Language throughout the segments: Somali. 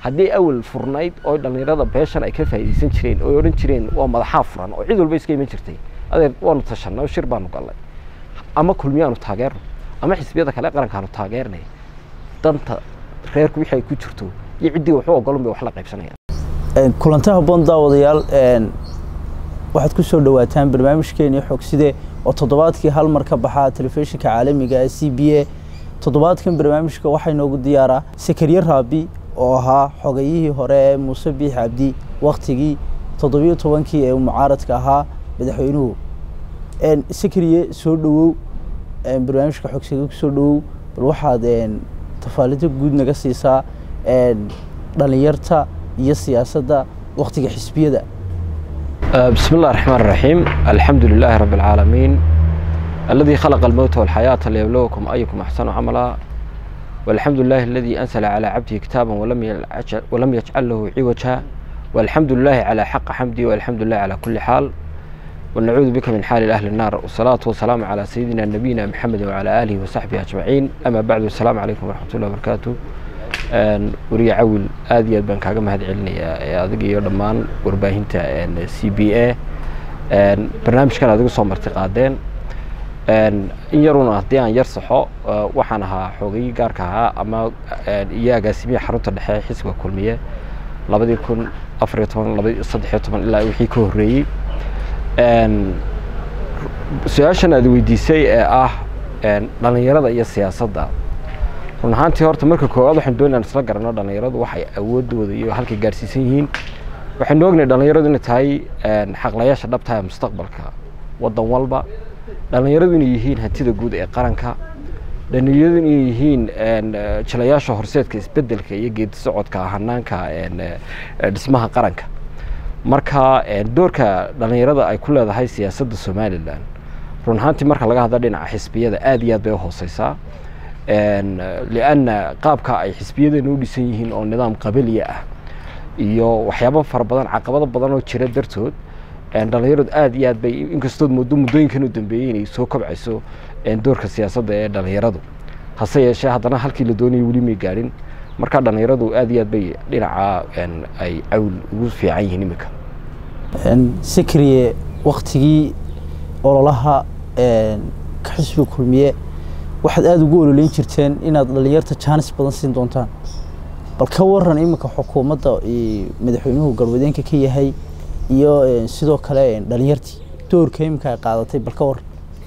haddii awal furnayd oo dhallinyarada beeshan ay ka faa'iidaysan jireen oo odhan jireen waa madaxaa furan oo cid walba iska iman jirtay adeer waanu tashanay oo shir baanu gallay ama kulmiyaanu taageerno ama xisbiyada kale qarankaanu taageernay danta reerku wixii ay ku jirto iyo ciddii waxu ogolun bay wax la qaybsanayaan kulanti habboon daawadayaal waxaad ku soo dhawaataan barnaamijkeeni xogside oo toddobaadkii hal mar ka baxa telefishinka caalamiga ee c b a toddobaadkan barnaamijka waxaa inoogu diyaaraa sakariye raabi oo ahaa xogayihii hore ee muuse biix cabdi waktigii toddobiyo tobankii ee mucaaradka ahaa madaxweynuhu sakariye soo dhawow barnaamijka xogside kusoo dhawow bal waxaad tafaalido guud naga siisaa dhalinyarta iyo siyaasadda waktiga xisbiyada بسم الله الرحمن الرحيم الحمد لله رب العالمين الذي خلق الموت والحياة ليبلوكم أيكم أحسن عملا والحمد لله الذي أنزل على عبده كتابا ولم يجعل, ولم يجعل له عوجا والحمد لله على حق حمدي والحمد لله على كل حال ونعوذ بك من حال أهل النار والصلاة والسلام على سيدنا نبينا محمد وعلى آله وصحبه أجمعين أما بعد السلام عليكم ورحمة الله وبركاته wariye cawil aad iyo aad baan kaaga mahad celinayaa adiga iyo dhammaan warbaahinta c b a barnaamijkan adigu soo marti qaadeen in yaruna haddii aan yar saxo waxaan ahaa xoogayii gaarka ahaa ama iyo agaasimiya xarunta dhexe xisbiga kulmiye labadii kun afariyo toban laba saddexiyo toban ilaa wixii ka horreeyey su-aashan aad weydiisay ee ah dhalinyarada iyo siyaasadda run ahaantii horta marka koowaad waxaan doonayaan isla garanno dhallinyaradu waxay awoodooda iyo halkay gaarsiisan yihiin waxaynu ognahay dhallinyaradu inay tahay xaqlayaasha dhabtaha mustaqbalka waddan walba dhallinyaradu inay yihiin hantida guud ee qaranka dhallinyaradu inay yihiin jilayaasha horseedka isbedelka iyo geedi socodka hanaanka dhismaha qaranka marka doorka dhallinyarada ay ku leedahay siyaasadda somalilan run ahaantii marka laga hadla dhinaca xisbiyada aad iyo aad bay u hooseysaa lianna qaabka ay xisbiyadeena u dhisan yihiin oo nidaam qabaliya ah iyo waxyaabo fara badan caqabado badan oo jira dartood dhallinyaradu aad iyo aad bay inkastood muddo muddooyinkan u dambeeyey inay soo kobcayso doorka siyaasadda ee dhallinyaradu hase yeeshee haddana halkii la doonayay weli may gaadhin marka dhallinyaradu aad iyo aad bay dhinaca ay cawl ugu fiican yihiin iminka sakriye waktigii ololaha ka xisbiga kulmiye waxaad aada ugu ololeyn jirteen inaad dhalinyarta jaanis badan siin doontaan bal ka waran iminka xukuumadda madaxweynuhu galwadeenka ka yahay iyo sidoo kale dhalinyartii doorka iminka ay qaadatay bal ka waran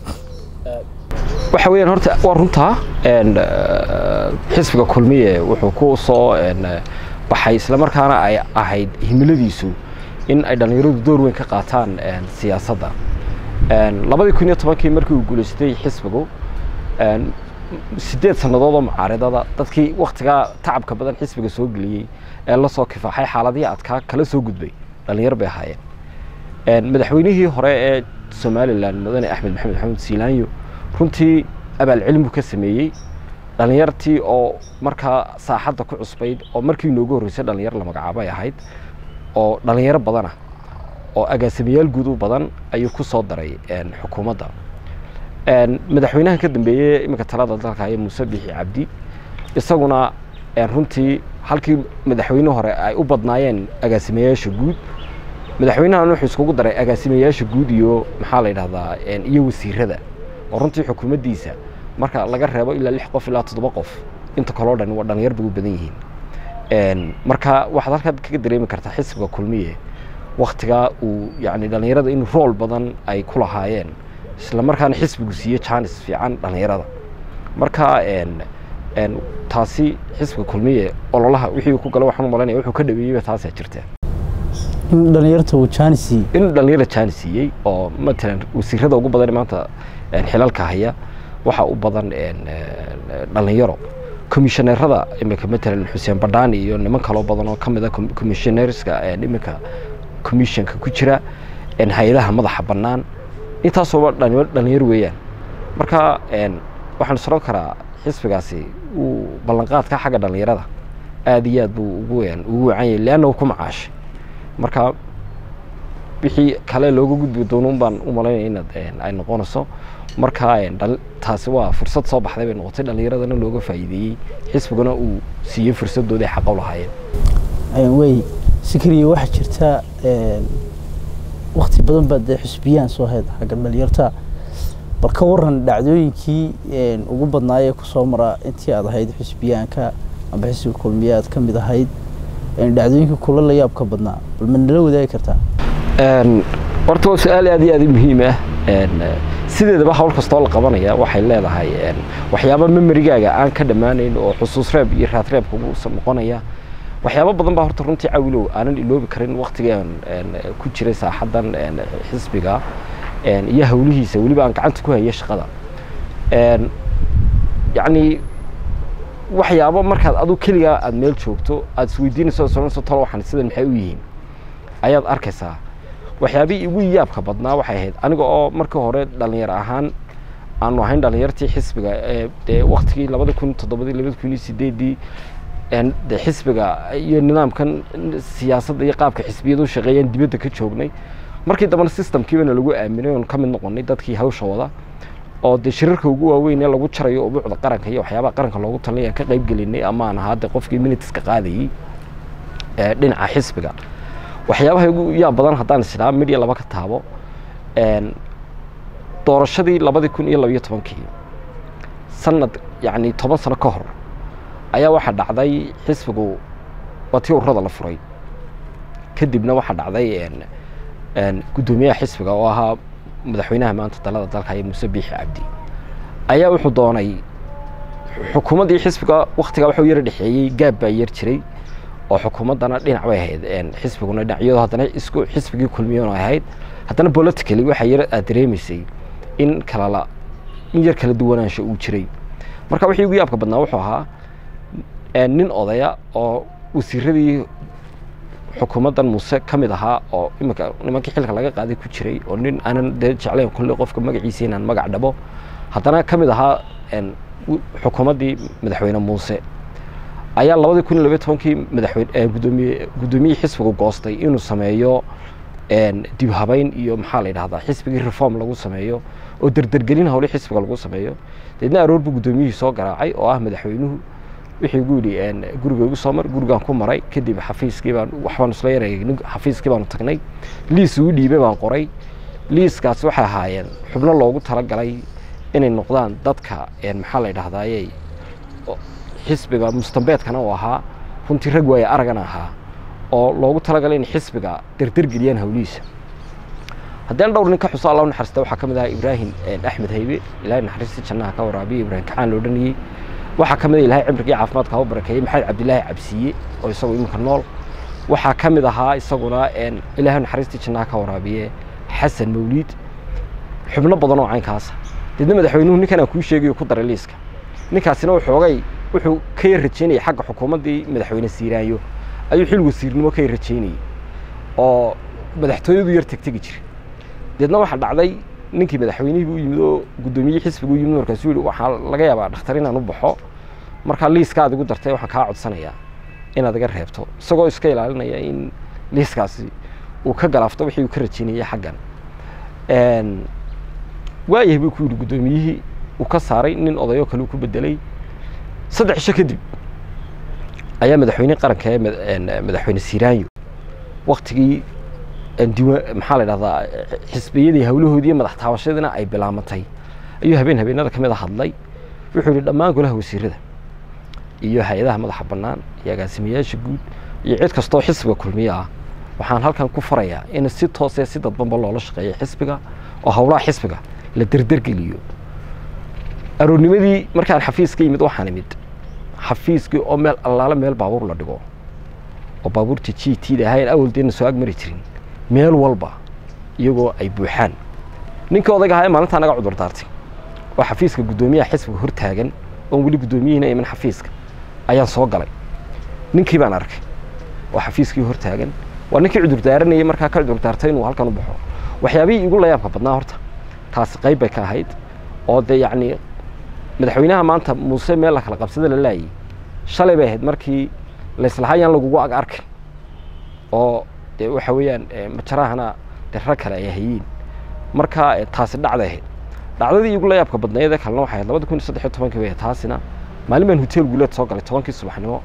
waxa weeyaan horta waa runtaa xisbiga kulmiye wuxuu ku soo baxay islamarkaana ay ahayd himiladiisu in ay dhallinyaradu door weyn ka qaataan siyaasadda labadii kun iyo tobankii markii uu guulaystay xisbigu sideed sannadood oo mucaaridada dadkii waktigaa tacabka badan xisbiga soo geliyey ee la soo kifaaxay xaaladihii adkaa kala soo gudbay dhallinyar bay ahaayeen madaxweynihii hore ee somalilan mudane axmed maxamed maxamed siilaanyo runtii abaalcelin buu ka sameeyey dhallinyartii oo markaa saaxadda ku cusbayd oo markii inoogu horreysay dhallinyar la magacaabo ay ahayd oo dhallinyaro badanah oo agaasimayaal guud u badan ayuu ku soo daray xukuumadda madaxweynaha ka dambeeyey iminka talada dalka ee muuse bixi cabdi isaguna runtii halkii madaxweyne hore ay u badnaayeen agaasimayaasha guud madaxweynahan wuxuu iskugu daray agaasimayaasha guud iyo maxaa la yidhahdaa iyo wasiirada oo runtii xukuumaddiisa marka laga reebo ilaa lix qof ilaa toddoba qof inta kaloo dhan waa dhalinyar bay u badan yihiin marka waxaad halkaa kaga dareemi kartaa xisbiga kulmiye waktigaa uu yani dhallinyarada in rool badan ay ku lahaayeen isla markaana xisbigu siiye jaanis fiican dhallinyarada marka taasi xisbiga kulmiye ololaha wixii ku gala waxaan u malaynaya wuxuu ka dhaweeyeyba taasaa jirta in dhalinyarta uu jaanis siiyey in dhallinyara jaanis siiyey oo matalan wasiirada ugu badan maanta xilalka haya waxaa u badan dhallinyaro komishaneerada iminka matalan xuseen badhaani iyo niman kaloo badan oo ka mid a komishaneerska iminka commissionka ku jira hay-adaha madaxa bannaan intaasooba dhalinyaro weeyaan marka waxaan isron karaa xisbigaasi uu ballanqaadka xagga dhallinyarada aad iyo aad buu ugu ugu wacan yahay leanna uu ku macaashay marka wixii kale looga gudbi doono baan u malaynaya inaad ay noqonayso marka taasi waa fursad soo baxday bay noqotay dhallinyaradana looga faa'iideeyey xisbiguna uu siiyey fursadooda ay xaqa u lahaayeen wey sikriya waxaa jirta wakti badan baa dee xusbiyaan soo hayd xagga dhalinyarta bal ka waran dhacdooyinkii ugu badnaayee kusoo mara intii aad ahayd xusbiyaanka amba xisbiga kulmiye aad ka mid ahayd dhacdooyinkii kula la yaabka badnaa bal ma nala wadaagi kartaa horta waa su-aal aad iyo aad u muhiim ah sideedaba hawl kastoo la qabanaya waxay leedahay waxyaaba memerigaaga aan ka dhammaanayn oo xusuus reeb iyo raad reebka ugu noqonaya waxyaabo badan baa horta runtii cawilow aanan iloobi karin waktigaan ku jiray saaxaddan xisbiga iyo hawlihiisa weliba aan gacanta ku haya shaqada yacni waxyaabo markaad adu keligaa aada meel joogto aada isweydiinayso soonayso talo waxaan sidan maxay u yihiin ayaad arkaysaa waxyaabihii igu yaabka badnaa waxay ahayd aniga oo markii hore dhalinyar ahaan aanu ahayn dhalinyartii xisbiga dee waktigii labada kun toddobadii labada kun iyo sideedii de xisbiga iyo nidaamkan siyaasadda iyo qaabka xisbiyadu shaqeeyaan dibadda ka joognay markii dambena systemkiibana lagu aaminay oon ka mid noqonay dadkii hawsha wada oo dee shirarka ugu waaweyn ee lagu jarayo ubuucda qaranka iyo waxyaabaha qaranka loogu talinay aan ka qayb gelinay ama aan ahaa de qofkii miniteska qaadayey dhinaca xisbiga waxyaabaha ugu yaab badan haddaan isdhaa midya laba ka taabo doorashadii labadii kun iyo labayo tobankii sanad yacni toban sano ka hor ayaa waxaa dhacday xisbigu waa tii ururada la furay kadibna waxaa dhacday guddoomiyaha xisbiga oo ahaa madaxweynaha maanta dalada dalka iyo muuse biixi cabdi ayaa wuxuu doonay xukuumaddii xisbiga waktigaa waxuu yara dhexeeyey gaab baa yar jiray oo xukuumaddana dhinac bay ahayd xisbiguna dhinac iyadoo haddana isku xisbigii kulmiyoon ay ahayd haddana politically waxaa yar aad dareemaysay in kalala in yar kala duwanaansho uu jiray marka wixii ugu yaabka badnaa wuxuu ahaa nin odaya oo wasiiradii xukuumaddan muuse ka mid ahaa oo iminka nimankii xilka laga qaaday ku jiray oo nin aanan dee jeclayn kolley qofka magaciisa inaan magac dhabo haddana ka mid ahaa xukuumaddii madaxweyne muuse ayaa labadii kun iyo labaiy tobankii madaxweyne gudoomiye guddoomiyihii xisbigu goostay inuu sameeyo dib habeyn iyo maxaa la yidhahdaa xisbigii reform lagu sameeyo oo derdergelin hawli xisbiga lagu sameeyo deedna aroor buu guddoomiyihii soo garaacay oo ah madaxweynuhu wixii gu yidhi guriga igu soo mar gurigaan ku maray kadib xafiiskii baan waxbaan isla yareegnay xafiiskii baanu tagnay liis ugu dhiibay baan qoray liiskaas waxay ahaayeen xubno loogu talagalay inay noqdaan dadka maxaa la yidhahdaaye xisbiga mustambeedkana uu ahaa runtii rag waaye aragana ahaa oo loogu talagalay in xisbiga derdergeliyaan hawlihiisa haddeen dhowr nin ka xuso alla naxariista waxaa ka mid ahaa ibraahim axmed haybe ilaahay naxariistii jannaha ka waraabiye ibraahim kacaan loo dhaniyey waxaa ka mid ah ilaahay cimriga iyo caafimaadka ha u barakeeyey maxamed cabdilaahi cabsiye oo isagu iminka nool waxaa ka mid ahaa isaguna ilaahay naxariistii jannaha ka waraabiye xasan mawliid xubno badan oo caynkaasa deedna madaxweynuhu ninkan aan kuu sheegayo ku daray liiska ninkaasina waxoogay wuxuu ka yar rajeynayay xagga xukuumaddii madaxweyne siiraayo ayuu xil wasiirnimo ka yar rajeynayey oo madaxtooyadu yar tegtegi jiray deedna waxaa dhacday ninkii madaxweynihii u yimid oo guddoomiyihii xisbigu u yimid markaasuu yihi waxaa laga yaabaa dhakhtar inaan u baxo markaa liiska aad igu dartay waxaan kaa codsanayaa inaad iga reebto isagoo iska ilaalinaya in liiskaasi uu ka galaafto wixii uu ka rajeynayay xaggan waayahay buu ku yidhi guddoomiyihii uu ka saaray nin odayoo kale uu ku bedelay saddex cisho kadib ayaa madaxweyne qaranka ee madaxweyne siiraanyo waktigii diwa maxaa la dhahdaa xisbiyadii hawlahoodii iyo madax taabashadiina ay bilaamatay ayuu habeen habeenada ka mid a hadlay wuxuu yihi dhammaan golaha wasiirada iyo hay-adaha madaxa bannaan iyo agaasimayaasha guud iyo cid kastoo xisbiga kulmiye ah waxaan halkan ku farayaa in si toosee si dadbanba loola shaqeeyo xisbiga oo howlaha xisbiga la derdergeliyo aroornimadii markaan xafiiska yimid waxaan imid xafiiskii oo meel allaale meel baabuur la dhigo oo baabuurta g t da ahayn awaldeena soo agmari jirin meel walba iyagoo ay buuxaan ninkii odayga ahaa ee maalintaa naga cudur daartay oo xafiiska guddoomiyaha xisbiga hor taagan oon weli guddoomiyihiina iman xafiiska ayaan soo galay ninkii baan arkay oo xafiiskii hor taagan waa ninkii cudur daaranayay markaa ka cudur daartay inuu halkan u baxo waxyaabihii igu layaabka badnaa horta taasi qayb bay ka ahayd oo dee yacni madaxweynaha maanta muuse meel la kala qabsada la laayay shalay bay ahayd markii layslahaa yaan lagugu ag arkin oo dee waxa weeyaan majarahana dee rag kale ay hayeen marka taasi dhacday ahayd dhacdadii igu layaabka badnayd ee kalena waxay ahayd labada kun iyo saddex iyo tobankii bay ahayd taasina maalin baan hotel guuleed soo galay tobankii subaxnimo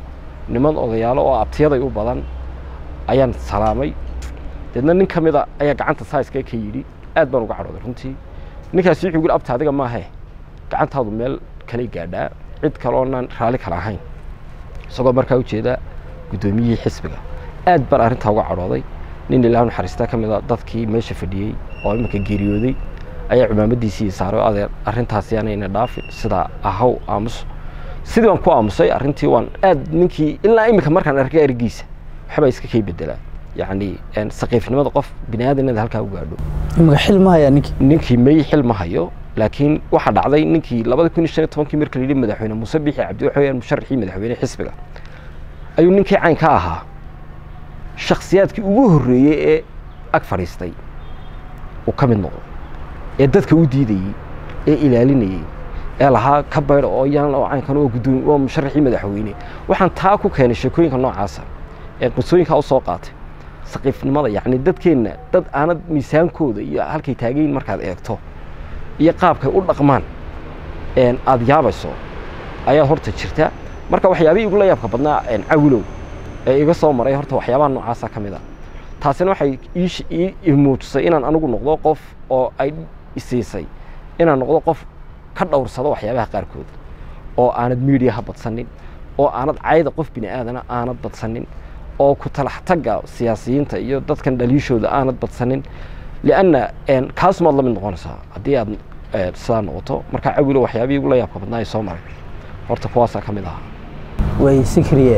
niman odayaalo oo abtiyaday u badan ayaan salaamay deedna nin ka mida ayaa gacanta saiska ka yidhi aad baan uga cadhooday runtii ninkaasi wuxuu yidhi abta adiga maahe gacantaadu meel kaley gaadhaa cid kale oonaan raalli kala ahayn isagoo markaa ujeeda guddoomiyihii xisbiga aad baan arrintaa uga cadhooday nin ilaah naxariista ka mida dadkii meesha fadhiyey oo iminka geeriyooday ayaa cumaamadiisii saaray oo adeer arrintaasi aanayna dhaafin sidaa ahaw aamus sidii baan ku aamusay arrintii waan aad ninkii ilaa iminka markaan arkay ergiisa waxbaa iska kay bedelaa yacni saqiifnimada qof bini aadanada halkaa u gaadho imika xil ma hayaa ninkii ninkii may xil ma hayo laakiin waxaa dhacday ninkii labada kun iyo shan iyo tobankii marka la yidhi madaxweyne muuse bixi cabdi waxa weyaan musharaxii madaxweyne xisbiga ayuu ninkii cayn ka ahaa shakhsiyaadkii ugu horreeyey ee ag fadhiistay uu ka mid noqdo ee dadka u diidayey ee ilaalinayey ee lahaa ka baydh oo yaan oo caynkan oo guddoom oo musharaxii madaxweyne waxaan taa ku keenay sheekooyinka noocaasa ee qisooyinkaa u soo qaatay saqiifnimada yacni dadkeenna dad aanad miisaankooda iyo halkay taagayin markaad eegto iyo qaabkay u dhaqmaan aada yaabayso ayaa horta jirta marka waxyaabihii igula yaabka badnaa cawilow ee iga soo maray horta waxyaabaha noocaasa ka mid a taasina waxay ii muujisay inaan anigu noqdo qof oo ay isiisay inaan noqdo qof ka dhowrsado waxyaabaha qaarkood oo aanad miidiyaha badsanin oo aanad cayda qof bini aadana aanad badsanin oo ku talax tagga siyaasiyiinta iyo dadkan dhaliishooda aanad badsanin lianna kaasumaad la mid noqonaysaa haddii aad sidaa noqoto marka cawilo waxyaabihii igula yaabka badnaa ay soo maray horta kuwaasaa ka mid ahaa way sikriye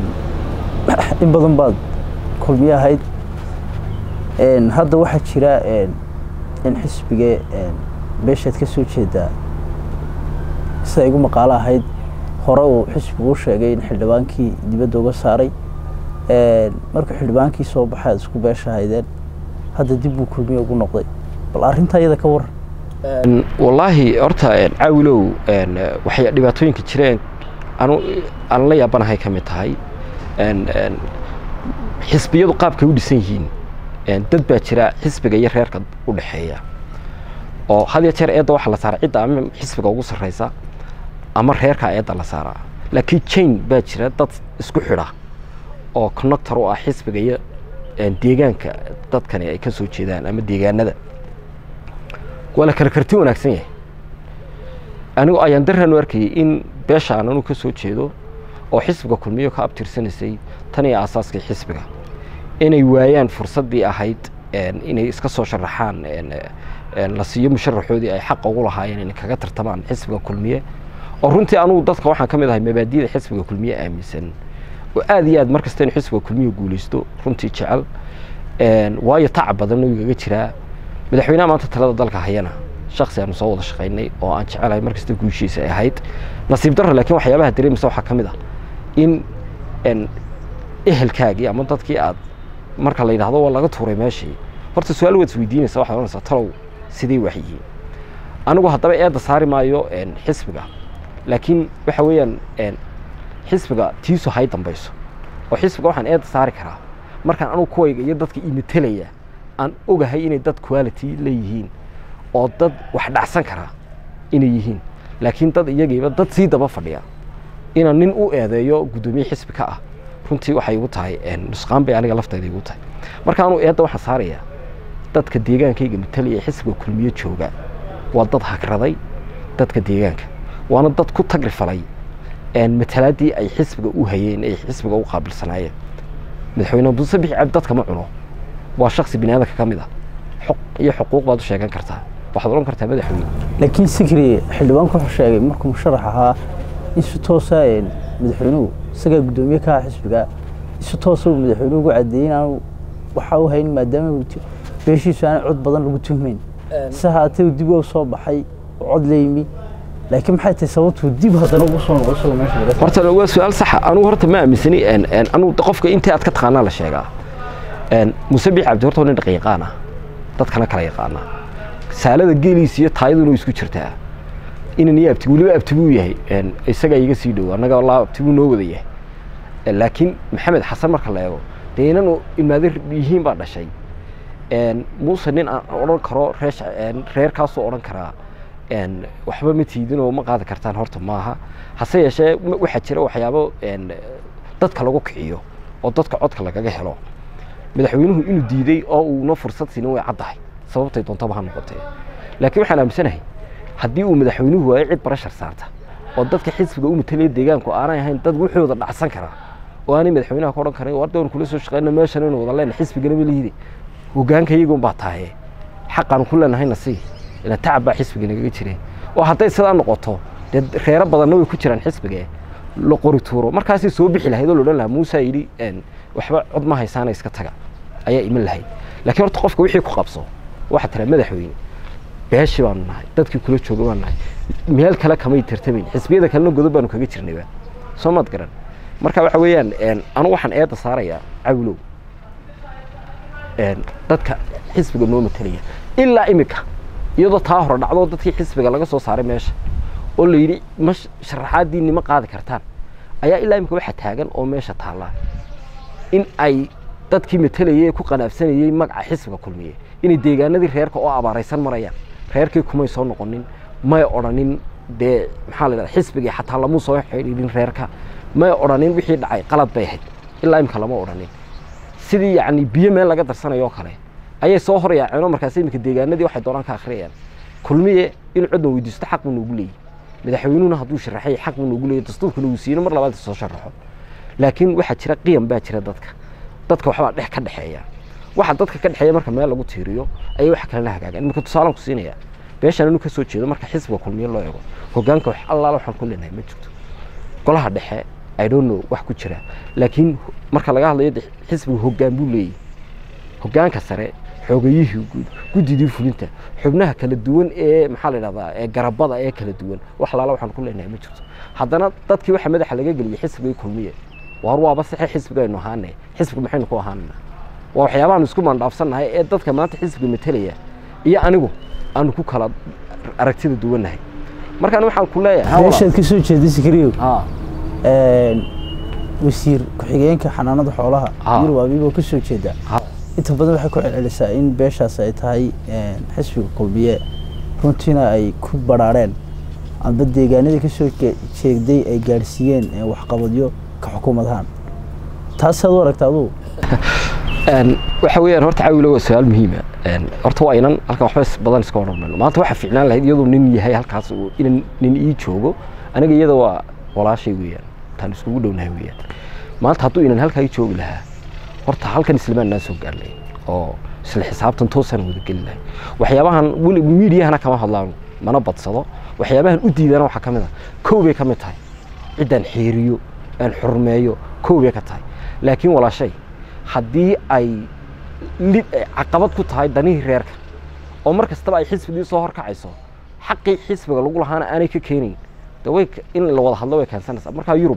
in badan baad kulmiye ahayd hadda waxaa jira in xisbigee beeshaad ka soo jeedaa sida igu maqaalo ahayd hore uu xisbigu u sheegay in xildhibaankii dibadda uga saaray markuu xildhibaankii soo baxay aad isku beesha haydeen hadda dib buu kulmiye ugu noqday bal arrintaa iyada ka waran wallaahi horta caawilow waxay dhibaatooyinka jireen anu aan la yaabanahay ka mid tahay xisbiyadu qaabkay u dhisan yihiin dad baa jira xisbiga iyo reerka u dhexeeya oo had ya jeer eedda waxaa la saaraa cidda ama xisbiga ugu sarreysa ama reerkaa eedda la saaraa laakiin jain baa jira dad isku xidha oo connector u ah xisbiga iyo deegaanka dadkani ay ka soo jeedaan ama deegaanada waa la kala karti wanaagsan yahay anigu ayaan daraan u arkayay in beeshaan anu ka soo jeedo oo xisbiga kulmiyo ka abtirsanaysay tan iyo aasaaskii xisbiga inay waayaan fursaddii ahayd inay iska soo sharaxaan la siiyo musharaxoodii ay xaqa ugu lahaayeen inay kaga tartamaan xisbiga kulmiye oo runtii anugu dadka waxaan ka mid ahay mabaadiyada xisbiga kulmiye aaminsan oo aad iyo aad mar kasta inu xisbiga kulmiye guulaysto runtii jecel waayo tacab badan oo igaga jiraa madaxweynaha maanta talada dalka hayana shaksi aanu soo wada shaqaynay oo aan jecelahay mar kasta guushiisa ay ahayd nasiib darra laakiin waxyaabaha dareemaysa waxaa ka mid ah in ehelkaagii ama dadkii aad marka la yidhahdo waa laga tuuray meeshii horta su-aal waad isweydiinaysa waxaad ohanaysaa talow sidee wax yihiin anigu haddaba eedda saari maayo xisbiga laakiin waxa weeyaan xisbiga tiisu hay dambayso oo xisbiga waxaan eedda saari karaa markaan anugu kuwayga iyo dadka imatelaya aan ogahay inay dad quality leeyihiin oo dad wax dhacsan karaa inay yihiin laakiin dad iyagiiba dad sii daba fadhiya inaan nin u eedeeyo guddoomiye xisbi ka ah runtii waxay igu tahay nusqaan bay aniga laftayda igu tahay marka anuu eedda waxaan saarayaa dadka deegaankayga matalaya ee xisbiga kulmiye jooga waa dad hagraday dadka deegaanka waana dad ku tagri falay matalaaddii ay xisbiga u hayeen ay xisbiga u qaabilsanaayeen madaxweyne muuse bixi cabdi dadka ma cuno waa shaksi bini aadanka ka mid ah xuq iyo xuquuq baad u sheegan kartaa waxaad odhan kartaa madaxweyne laakiin sikri xildhibaanku wuxuu sheegay markuu musharax ahaa in si toosa madaxweynuhu isagaa guddoomiye ka aha xisbiga si toosa uu madaxweynuhu ugu cadeeyey inaanu waxa u hayn maadaama beeshiisu aanay cod badan lagu tuhmayn si haatee uu dib u soo baxay oo cod la yimi laakiin maxay tahay sababtuu dib haddana ugu soo noqo isagoo meesha laga horta waa su-aal saxa anugu horta ma aaminsani anugu qofka intii aad ka taqaanaa la sheegaa muuse biix cabdi horta waa nin dhaqan yaqaan ah dadkana kala yaqaana saalada geeliisa iyo taayaduna isku jirtaa inan iyo abti weliba abti buu yahay isagaa iga sii dhow annaga walaa abti buu noo wada yahay laakiin maxamed xasan marka la eego dee inanu ilmaade yihiin baa dhashay muuse nin aan odhan karo reesh reerkaasoo odhan karaa waxba ma tiidin oo ma qaadi kartaan horta maaha hase yeeshee waxaa jira waxyaabo dadka lagu kiciyo oo dadka codka lagaga helo madaxweynuhu inuu diiday oo uuna fursad siinin way caddahay sababtay doontaba ha noqotee laakiin waxaan aaminsanahay haddii uu madaxweynuhu waayo cid barashar saarta oo dadka xisbiga u matalaya deegaanku aanay ahayn dad wuxuuda dhacsan karaa oo aanay madaxweynaha ka odhan karin war dawr kula soo shaqeyna meeshan inuu wada leena xisbigana ma lihide hogaanka iyagun baa tahaye xaqaan ku leenahayna sii ila tacab baa xisbiga nagaga jireen oo hadday sidaa noqoto dee reero badanna way ku jiraan xisbiga la qori tuuro markaasay soo bixi lahayd oo la odhan lahaa muusa yidhi waxba cod ma haysaana iska taga ayaa iman lahayd laakiin horta qofka wixii ku qabso waxaa tiraa madaxweyne beeshii baanu nahay dadkii kula jooga baanu nahay meel kale kamay tartamayn xisbiyada kalena godob baanu kaga jirnayba soo maad garan marka waxa weeyaan anu waxaan eedda saarayaa cawlow dadka xisbiga noo matalaya ilaa imika iyadoo taa hore dhacdo dadkii xisbiga laga soo saaray meesha oo la yidhi ma sharaxaadiinni ma qaadi kartaan ayaa ilaa imika waxa taagan oo meesha taallaa in ay dadkii matalayay ee ku qanaafsanayey magaca xisbiga kulmiye inay deegaanadii reerka oo abaaraysan marayaan reerkii kumay soo noqonin may odhanin dee maxaa la yidhahda xisbigii xataa lamuu soo xidhiidhin reerka may odhanin wixii dhacay qalad bay ahayd ilaa imika lama odhanin sidii yacni biyo meel laga darsanayo oo kale ayay soo hor yaaceen oo markaas iminka deegaanadii waxay doonaan ka akhriyayaan kulmiye inuu codna weydiisto xaq buu noogu leeyahy madaxweynuhuna hadduu sharaxay xaq buu noogu leeyahy dastuurkuna uu siino mar labaad soo sharaxo laakiin waxaa jira qiyam baa jira dadka dadka waxbaa dhex ka dhexeeya waxa dadka ka dhexeeya marka meel lagu tiiriyo ayay wax kalena hagaagaan iminka tusaalaan ku siinaya beeshan inuu ka soo jeedo marka xisbiga kulmiye loo eego hogaanka wax allaala waxaan ku leenahay ma jirto golaha dhexe i don't know wax ku jira laakiin marka laga hadlayo xisbiga hogaan buu leeyahy hogaanka sare xoogayihii guud guddidii fulinta xubnaha kala duwan ee maxaa la yidhahdaa ee garabada ee kala duwan wax allaala waxaan ku leenahay ma jirto haddana dadkii waxa madaxa laga geliyay xisbigii kulmiye waar waaba saxe xisbigaynu ahaane xisbiga maxaynu ku ahaanana waa waxyaabahaanu isku mandhaafsannahay ee dadka maanta xisbiga matalaya iyo anigu aanu ku kala aragtida duwannahay markaan waxaan ku leeyahay meeshaad ka soo jeeda sikriyo wasiir ku-xigeenka xanaanada xoolaha yurub abiiboo ka soo jeeda inta badan waxay ku celcelisaa in beeshaas ay tahay xisbiga kulmiye runtiina ay ku baraareen amba deegaanadii kasoo jeegday ay gaadhsiiyeen waxqabadyo ka xukuumadahaan taasaad u aragta adugu waxa weeyaan horta cawilo waa su-aal muhiima horta waa inan halkan waxba badan iska odhan mayno maanta waxaa fiicnaan lahayd iyadoo nin yahay halkaas inan nin ii joogo aniga iyada waa walaashay weeyaan taan iskugu dhownahay weeyaan maanta hadduu inan halkaa ii joogi lahaa horta halkan islamaan naa soo gaarnay oo isla xisaabtan toosaan wada geli lahay waxyaabahan weli miidiyahana kama hadlaan mana badsado waxyaabahan u diidana waxaa ka mid ah kow bay ka mid tahay ciddaan xiiriyo aan xurmeeyo kow bay ka tahay laakiin walaashay haddii ay lid caqabad ku tahay danihii reerka oo mar kastaba ay xisbigii soo horkacayso xaqii xisbiga lagu lahaana aanay ka keenayn de way in la wada hadlo way keensanaysaa markaa yurub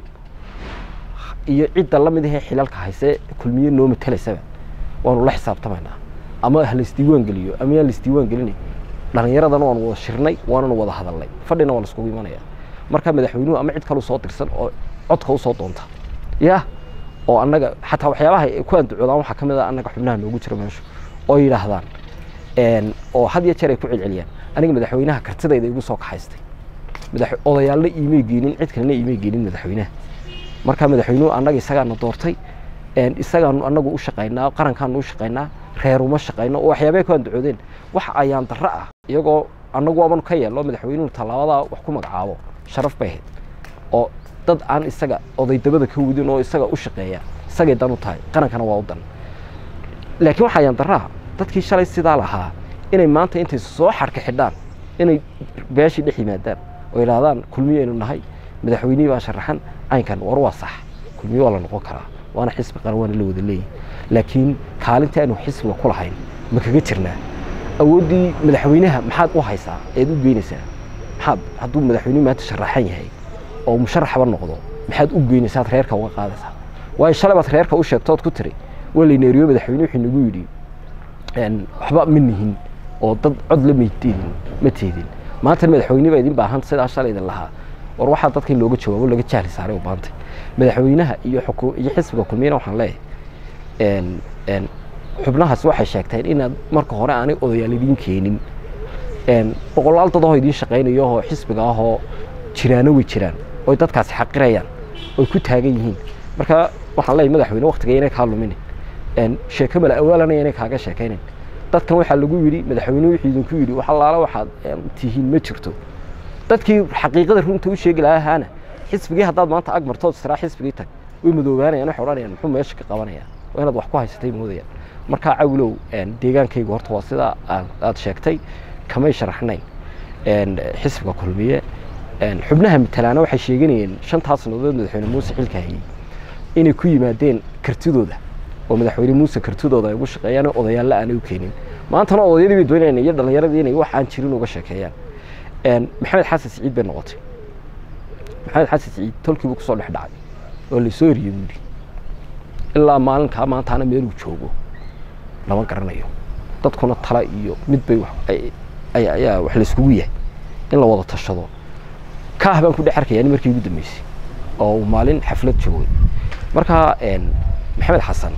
iyo cidda la mid ahee xilalka hayse kulmiye noo matelaysaba waanu la xisaabtamaynaa ama ha laisdiiwaan geliyo ama yaan laisdiiwaan gelinay dhallinyaradana waanu wada shirnay waananu wada hadalnay fadhina waa laiskugu imanaya marka madaxweynuhu ama cid kalu soo dirsan oo codka u soo doonta ya oo annaga xataa waxyaabaha ay ku andacoodaan waxaa ka mid ah annaga xubnaha noogu jira meesha oo yidhaahdaan oo had iyo jeer ay ku celceliyaan aniga madaxweynaha kartidayda igu soo kaxaystay odayaalna iimay geenin cid kalena iimay geenin madaxweynaha marka madaxweynuhu annaga isagaana doortay isagaanu annagu u shaqaynaa qarankaanu u shaqaynaa reeruma shaqayno oo waxyaabay ku andacoodeen wax ayaan darro ah iyagoo annagu waabanu ka yeelno madaxweynuhu tallaabadaa wax ku magacaabo sharaf bay ahayd oo dad aan isaga odaydabada ka wadin oo isaga u shaqeeya isagay dan u tahay qarankana waa u dan laakiin waxaa ayaan darraha dadkii shalay sidaa lahaa inay maanta intay soo xarka xidhaan inay beeshii dhex yimaadaan oo yidhaahdaan kulmiyaynu nahay madaxweynihii baa sharaxan caynkan war waa sax kulmiye waa la noqon karaa waana xisbi qaran waana la wada leeyahy laakiin kaalinta aanu xisbiga ku lahayn ma kaga jirnaa awooddii madaxweynaha maxaad u haysaa eed u geynaysaa maxaad hadduu madaxweynuhu maanta sharaxan yahay oo musharaxba noqdo maxaad u geynaysaad reerka uga qaadaysaa waayo shalay baad reerka u sheegtood ku tiri waa layneeriyo madaxweyne wuxuu nagu yidhi waxba ma nihin oo dad cod la mayteedin ma teedin maanta madaxweyne baa idin baahan sidaa shalay idin lahaa war waxaa dadka in looga jawaabo laga jahli saaray u baantay madaxweynaha iyo xuku iyo xisbiga kulmiyana waxaan leeyahay xubnahaas waxay sheegteen inaad marka hore aanay odayaal idiin keenin boqolaal dad oo idiin shaqaynayo oo xisbiga ahoo jiraano way jiraan oy dadkaasi xaqirayaan oy ku taagan yihiin marka waxaan leeyahay madaxweyne waktiga inay kaa luminin sheeke mala awaalanaya inay kaaga sheekaynin dadkan waxaa lagu yidhi madaxweyne wuxuu idinku yidhi wax allaala waxaad tihiin ma jirto dadkii xaqiiqada runta u sheegi lahaana xisbigii haddaad maanta ag martood israa xisbigii tag way madoobaanayaan waxay odhanayaan muxuu meesha ka qabanayaan waa inaad wax ku haysatay moodayaan markaa cawilow deegaankaygu horta waa sidaa aad sheegtay kamay sharaxnayn xisbiga kulmiye xubnaha matalaana waxay sheeganayeen shantaas sannadood madaxweyne muuse xilka hayey inay ku yimaadeen kartidooda oo madaxweyne muuse kartidooda ay ugu shaqeeyaan odayaalla aanay u keenin maantana odayadii bay doonayaan iyo dhallinyaradii inay wax aan jirin uga sheekeeyaan maxamed xasan siciid bay noqotay maxamed xasan siciid tolkiibuu kusoo dhex dhacay oo lasoo eriyey buuri ilaa maalinkaa maantaana meeluu joogo lama garanayo dadkuna tala iyo mid bay ayaa wax layskugu yahay in la wada tashado kaah baan ku dhex arkayaa markii ugu dambeysay oo uu maalin xaflad joogay markaa maxamed xasan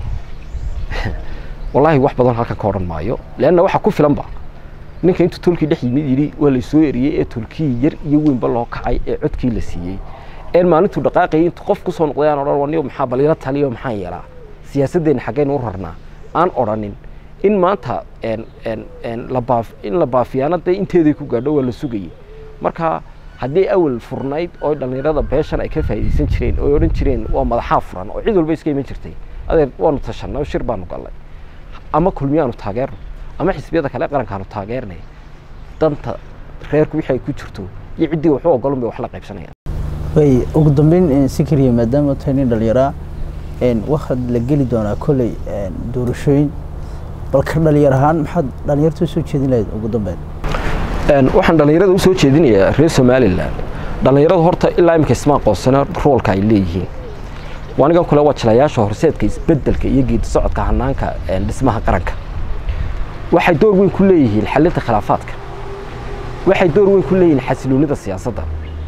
wallaahi wax badan halkan ka odhan maayo leanna waxa ku filanba ninka intuu tolkii dhex yimid yidhi waa laysoo eriyey ee tolkii yar iyo weynba loo kacay ee codkii la siiyey een maalintuu dhaqaaqayay intuu qof kusoo noqday aan odhan waniyo maxaa baliilo taliyo maxaan yeelaa siyaasaddeena xaggaynu u rarnaa aan odhanin in maanta labaaf in la baafiyaana dee inteeday ku gaadho waa la sugayay marka haddii awal furnayd oo dhallinyarada beeshan ay ka faa'iidaysan jireen oo odhan jireen waa madaxaa furan oo cid walba iska iman jirtay adeer waanu tashanay oo shir baanu gallay ama kulmiyaanu taageerno ama xisbiyada kale qarankaanu taageernay danta reerku wixii ay ku jirto iyo ciddii waxu ogolun bay wax la qaybsanayaan way ugu dambeyn sikriya maadaama tahay nin dhallinyaraa waxaad la geli doonaa kolley doorashooyin bal ka dhalinyar ahaan maxaad dhalinyarta usoo jeedin lahayd ugu dambeyn waxaan dhallinyarada usoo jeedinayaa reer somalilan dhallinyaradu horta ilaa imika isma aqoonsana roolka ay leeyihiin anigan kule waa jilayaasha horseedka isbedelka iyo geedi socodka hanaanka dhismaha qaranka waxay door weyn ku leeyihiin xalinta khilaafaadka waxay door weyn ku leeyihiin xasiloonida siyaasadda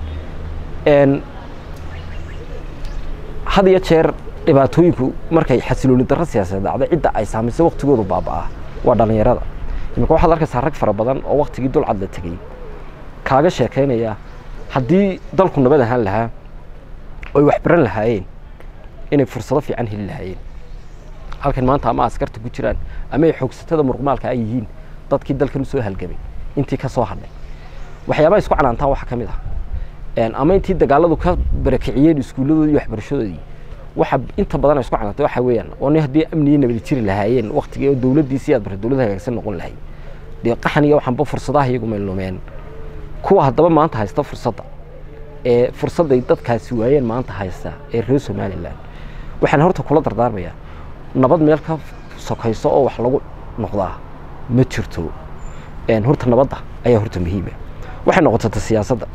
had iyo jeer dhibaatooyinku markay xasilooni darro siyaasadeed dhacday cidda ay saamaysay waktigoodu baaba'aa waa dhallinyarada imika waxaad arkaysaa rag fara badan oo waktigii dulcad la tegey kaaga sheekaynaya haddii dalku nabad ahaan lahaa oy wax baran lahaayeen inay fursado fiican heli lahaayeen halkan maanta ama askarta ku jiraan ama ay xoogsatada muruqmaalka ay yihiin dadkii dalkan usoo halgamay intii ka soo hadhay waxyaabaha isku canaantaan waxaa ka mid ah ama intii dagaaladu ka barakiciyeen iskuulladoodii iyo waxbarashadoodii waxa inta badan ay isku canaantay waxa weeyaan oo ni haddii amniyo nabadi jiri lahaayeen waktigii oo dowladdiisii aad barta dowladda hagaagsan noqon lahayd dee qaxan iyo waxanba fursadaha iyagu maylumeen kuwa haddaba maanta haysta fursadda ee fursadday dadkaasi waayeen maanta haysta ee reer somalilan waxaan horta kula dardaarmayaa nabad meel ka sokayso oo wax lagu noqdaa ma jirto horta nabadda ayaa horta muhiima waxay noqotata siyaasadda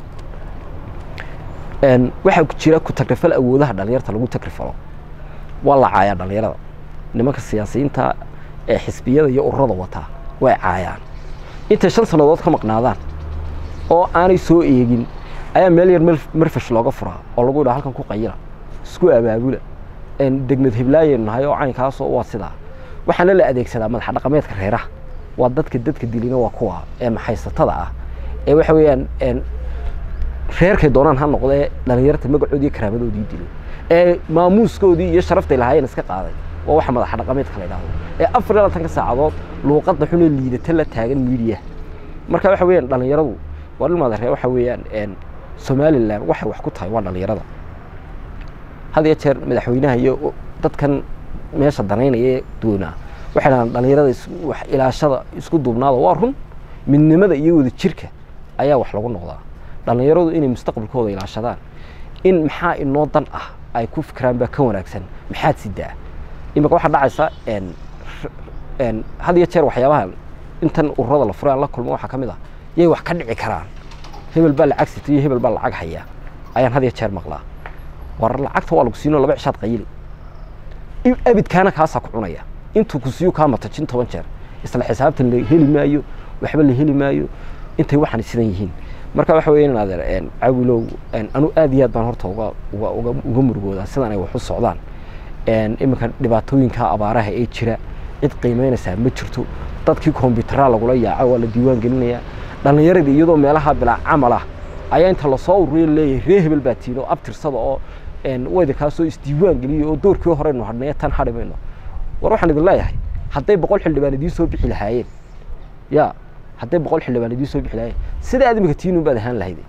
waxaa jira ku tagrifal awoodaha dhalinyarta lagu tagrifalo waa la caayaa dhalinyarada nimanka siyaasiyiinta ee xisbiyada iyo ururada wataa way caayaan intay shan sannadood ka maqnaadaan oo aanay soo eegin ayaa meel yar marfash looga furaa oo lagu yidhaha halkan ku qayila isku abaabula degnad heblaayaynu nahay oo caynkaasoo waa sidaa waxaana la adeegsadaa madaxa dhaqameedka reeraha waa dadka dadka dilina waa kuwa ee maxaysatada ah ee waxa weeyaan reerkay doonaan ha noqdee dhalinyarta magacoodii iyo karaamadoodii dilay ee maamuuskoodii iyo sharaftay lahaayeen iska qaaday waa waxa madaxa dhaqameedka la yidhahdo ee afar iyo labatanka saacadood luuqadda xunee liidata la taagan miidiya marka waxa weeyaan dhalinyaradu waa dhilmaada ree waxa weeyaan somalilan waxay wax ku tahay waa dhalinyarada had iyo jeer madaxweynaha iyo dadkan meesha danaynaya ee doonaa waxay dhahaan dhalinyarada wax ilaashada isku duubnaada waa run midnimada iyo wada jirka ayaa wax lagu noqdaa dhalinyaradu inay mustaqbalkooda ilaashadaan in maxaa inoo dan ah ay ku fikiraan baa ka wanaagsan maxaad sidaa imika waxaa dhacaysa had iyo jeer waxyaabaha intan ururada la furay aan la kulmo waxaa ka mid ah yay wax ka dhici karaan hebel baa lacag sita iyo hebel baa lacag haya ayaan had iyo jeer maqlaa war lacagta waa lagu siinoo laba cishaad qayili abidkaana kaasaa ku cunaya intuu ku siiyo kaa matajin toban jeer isla xisaabtan la heli maayo waxba la heli maayo intay waxaan sidan yihiin marka waxa weya inaad cawilow anu aad iyo aad baan horta uga uga uga uga murugoodaa sidan ay wax u socdaan iminka dhibaatooyinka abaaraha ee jira cid qiimeynaysaa ma jirto dadkii kombyutara lagula yaaco waa la diiwaan gelinayaa dhallinyaradii iyadoo meelaha bilaa camal ah ayaa inta lasoo ururiya leeyahay ree hebel baa tiino abtirsada oo wayda kaasoo isdiiwaan geliyay oo doorkii horeynu hadhnay tan hadhi mayno war waxaan idin leeyahay hadday boqol xildhibaan idiin soo bixi lahaayeen ya hadday boqol xildhibaan idiin soo bixi lahaayeen sida aad imika tiinun baad ahaan lahayde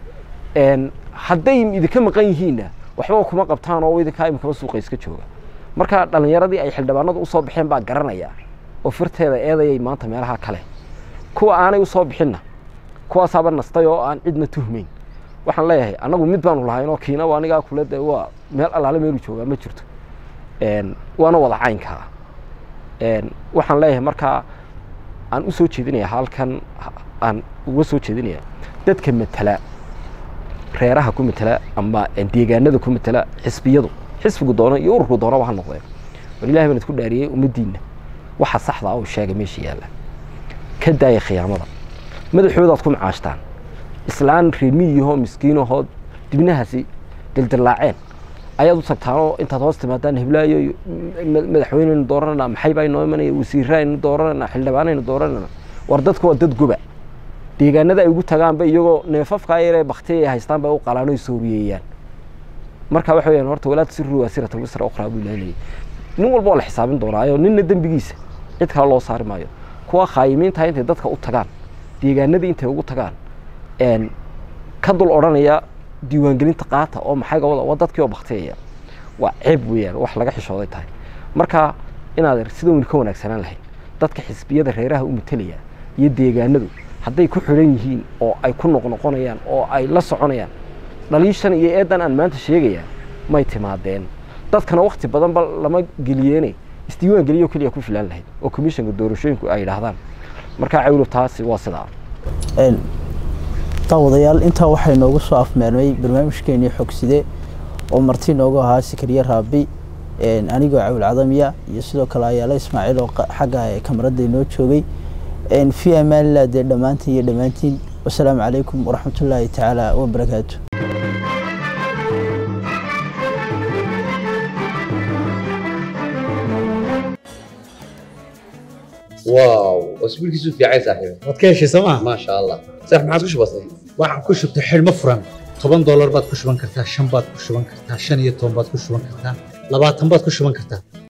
hadday idinka maqan yihiinna waxba kuma qabtaan oo idinkaa imikaba suuqa iska jooga marka dhalinyaradii ay xildhibaanadu usoo baxeen baa garanaya oo firteeda eedayay maanta meelaha kale kuwa aanay usoo bixinna kuwaasaaba nastay oo aan cidna tuhmayn waxaan leeyahay annagu mid baanu lahayn oo kiina anigaa kule de waa meel allaale meelu joogaa ma jirto waana wada caynkaa waxaan leeyahay markaa aan u soo jeedinaya halkan aan uga soo jeedinaya dadka matala reeraha ku matala ama deegaanada ku matala xisbiyadu xisbigu doono iyo ururku doonaba ha noqdeen war ilahi baan idku dhaariyey ummaddiinna waxa saxda oo sheegay meesha yaalla ka daaya khiyaamada madaxoodaad ku macaashtaan islaan reemiyahoo miskiinahoo dibnahaasi dildillaaceen ayaad u tagtaanoo intaad hoos timaadaan heblaayo madaxweyneynu dooranana maxay baa inoo imanaya wasiiraynu dooranana xildhibaanaynu dooranana war dadka waa dad goba deegaanada ay ugu tagaanba iyagoo neefafkaa yaree baktiya ay haystaan bay u qalaan oy sooriyeeyaan marka waxa weyaan horta walaa tusiru waasirata wisra ukhraa buu ilaalinayay nin walba oo la xisaabin doonaayo ninna dembigiisa cid kale loo saari maayo kuwa khaayimiintaha intay dadka u tagaan deegaanadii intay ugu tagaan ka dul odhanaya diiwaangelinta qaata oo maxay gabada waa dadkii oo baktiyaya waa ceeb weeyaan wax laga xishooday tahay marka inaad sida weli ka wanaagsanaan lahayd dadka xisbiyada reeraha u matelaya iyo deegaanadu hadday ku xidhan yihiin oo ay ku noqnoqonayaan oo ay la soconayaan dhaliishan iyo eedan aan maanta sheegaya may timaadeen dadkana wakti badanba lama geliyeene isdiiwaan geliyo keliya ku filaan lahayd oo commissionka doorashooyinku ay yidhaahdaan markaa cawlo taasi waa sidaa daawadayaal intaa waxay noogu soo afmeernay barnaamijkeenii xogside oo marti noogu ahaa sikariye raabi anigoo cawil cadamiya iyo sidoo kale ayaala ismaaciil oo xagga kamaradda inoo joogay fi amaanillah dee dhammaantiin iyo dhammaantiin wasalaamu calaykum waraxmatullaahi tacaala wabarakaatu واو اسبوع كيسو في عايز صاحبي waad ka heshay sooma ما شاء الله صح ما عادش بسيط waxaan ku shubtay xidhmo furan toban doolar baad ku shuban kartaa shan baad ku shuban kartaa shan iyo toban baad ku shuban kartaa labaatan baad ku shuban kartaa